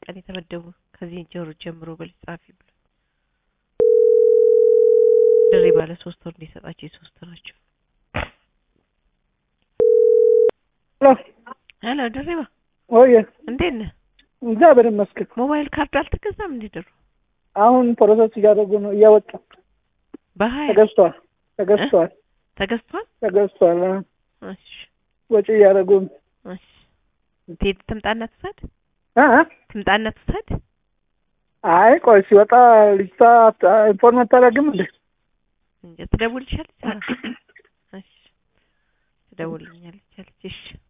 ቀን የተመደቡ ከዚህ ጀሮ ጀምሮ በል ጻፊ ብሎ ድሬ ባለ ሶስት ወር እንዲሰጣቸው የሶስት ናቸው። ሄሎ ድሬባ ወይ እንዴት ነህ? እግዚአብሔር ይመስገን። ሞባይል ካርድ አልተገዛም እንዴ ድሮ? አሁን ፕሮሰስ እያደረጉ ነው፣ እያወጡ በሀያ ተገዝቷል፣ ተገዝቷል፣ ተገዝቷል። ተገዝቷል። አዎ፣ እሺ ወጪ እያደረጉ ነው። እሺ ትሄድ ትምጣና ትውሰድ፣ አ አ? ትምጣና ትውሰድ። አይ ቆይ ሲወጣ ልጅቷ ኢንፎርም አታደርግም እንዴ? እንጃ ትደውልልሻለች። አዎ እሺ ትደውልልኛለች አለች። እሺ